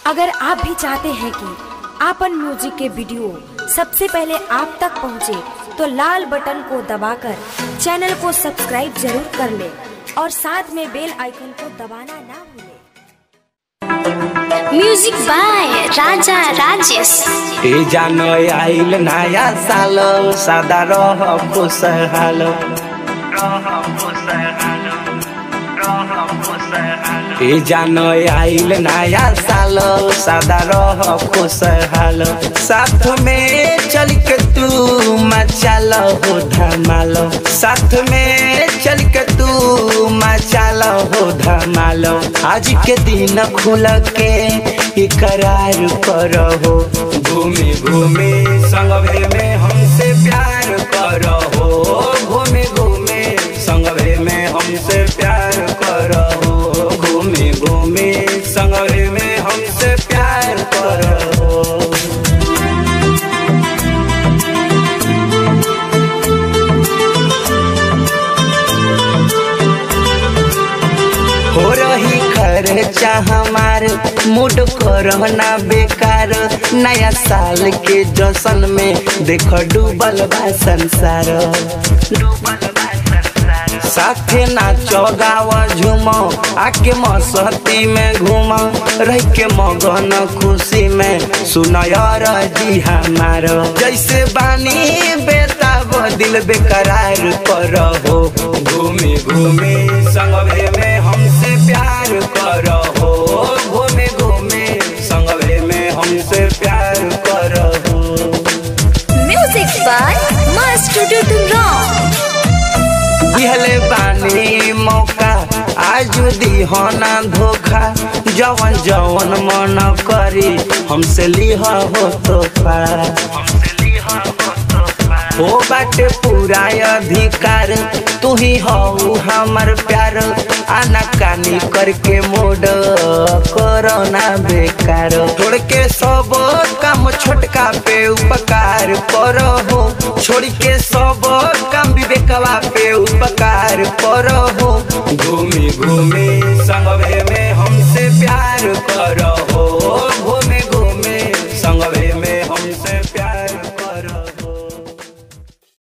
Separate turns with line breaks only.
अगर आप भी चाहते हैं कि आपन म्यूजिक के वीडियो सबसे पहले आप तक पहुंचे, तो लाल बटन को दबाकर चैनल को सब्सक्राइब जरूर कर ले और साथ में बेल आइकन को दबाना ना भूलें।
म्यूजिक बाय राजा राजेश
ए जानो आइल नया साल सदा रह खुशहाल ए जानो आइल नया साल सदा रह खुशहाल साथ में चल के तू मचाल हो धमाल साथ में चल के तू मचाल हो धमाल आज के दिन खुल के इकरार करो घूमे घूमे संगवे में हमसे प्यार करो घूमे घूमे संगवे में हमसे प्यार करो घूमे घूमे संगवे में हमसे प्यार करो हो रही खर्चा हमार मूड करना बेकार नया साल के जश्न में देख डूबल बा संसार साथे नाचो गाव झूमो आके मस्ती में घूमो रह के मगन खुशी में सुनयर जी हमार जैसे बानी बेताब दिल बेकरार करो घूमे घूमे संगवे में हमसे प्यार करो घूमे घूमे संगवे में हमसे प्यार करो
म्यूजिक बाय मास्टर टुटुन
दिहले बानी मौका आज दिहना धोखा जवन जवन मन करी हमसे लिह हो तोहफा हो बाटे पूरा अधिकार तू ही हो हमर प्यार आना कानी करके मोड कोरोना बेकार छोड़ के सब काम छोटका पे उपकार करो हो छोड़ के सब काम विवेकवा पे उपकार करो हो घूमे घूमे संगवे में हमसे प्यार करो